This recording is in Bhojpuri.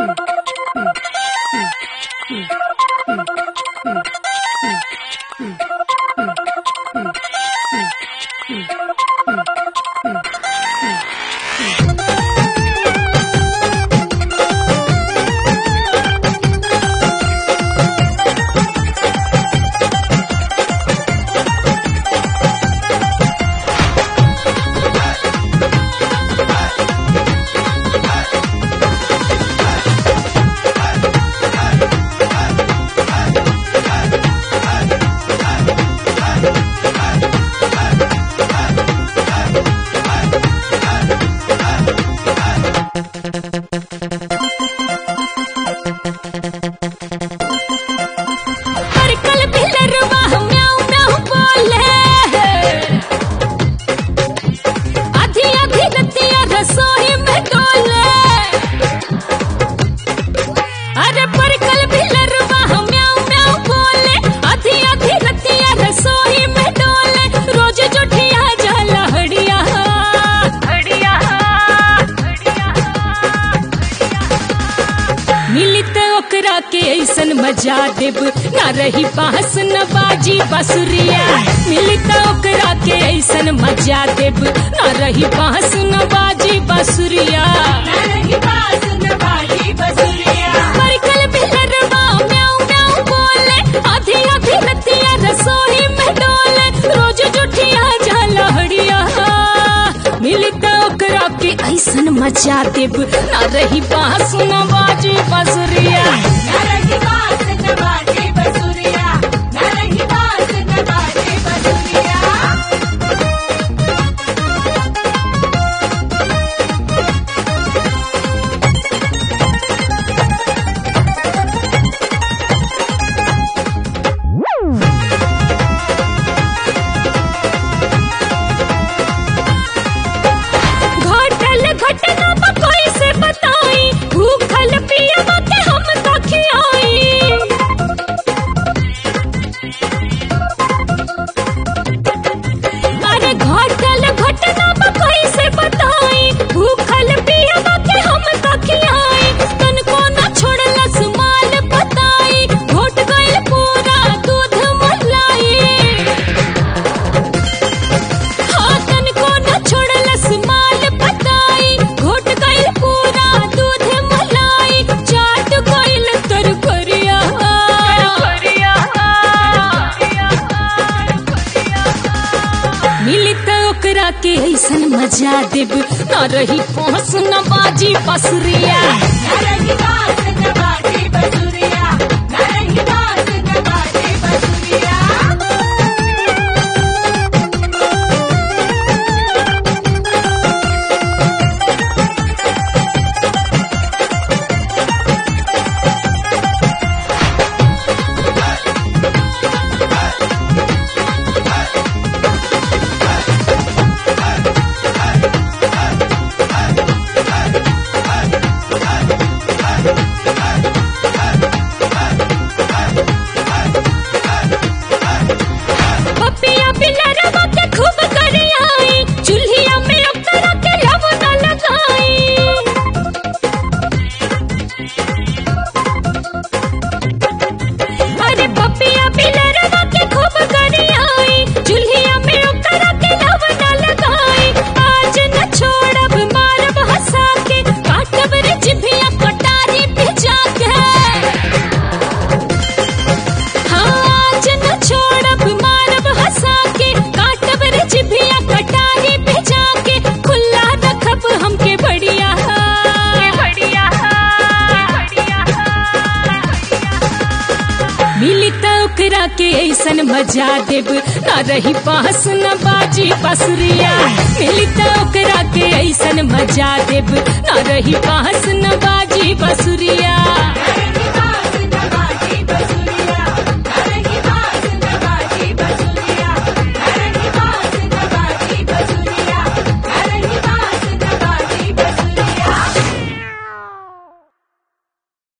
परकल बिलरवा म्याऊं म्याऊं बोले आधी आधी रतिया रसोई में डोले अरे परकल बिलरवा म्याऊं म्याऊं बोले आधी आधी रतिया रसोई में डोले रोज जोठिया जाला हड़िया हड़िया मिली त ओकरा के ऐसन मजा देब ना रही बांस न बाजी बसुरिया मिली त ओकरा के ऐसन मजा देब ना रही बांस न बाजी बसुरिया परकल बिलरवा म्याऊं म्याऊं बोले आधी आधी रतिया रसोई में डोले रोज जुठिया जाला हड़िया मिली त ओकरा के ऐसन मचा देब ना रही बांस न बाजी बसुरिया घटल घटना बा कोई से बताई भूखल पियवा के हम तो खियाई अरे घटल घटना बा कोई से बताई भूखल पियवा के हम तो खियाई तन को ना छोड़लस माल बताई घोट गइल पूरा दूध मलाई हाथन को न छोड़लस माल पताई घोट गइल पूरा दूध मलाई चाट गइल तर करिया मिली त ओकरा के ऐसन मजा देब न रही पहुँच न बाजी बसुरिया पपिया पिलरवा के खूब करियाई चूल्हिया में अक्तरा के लव न लगाई अरे पपिया पिलरवा के खूब करियाई चूल्हिया में अक्तरा के लव न लगाई आज न छोड़ब मारब हंसा के काटब रे जिभिया कटारी पे जाके आज न छोड़ब मारब हंसा के काटब रे जिभिया कटारी पे जाके खुला रखब हमके बढ़िया बढ़िया मिली त ओकरा के ऐसन मजा देब ना रही पास न बाजी बसुरिया मिली त ओकरा के ऐसन मजा देब ना रही पास न बाजी बसुरिया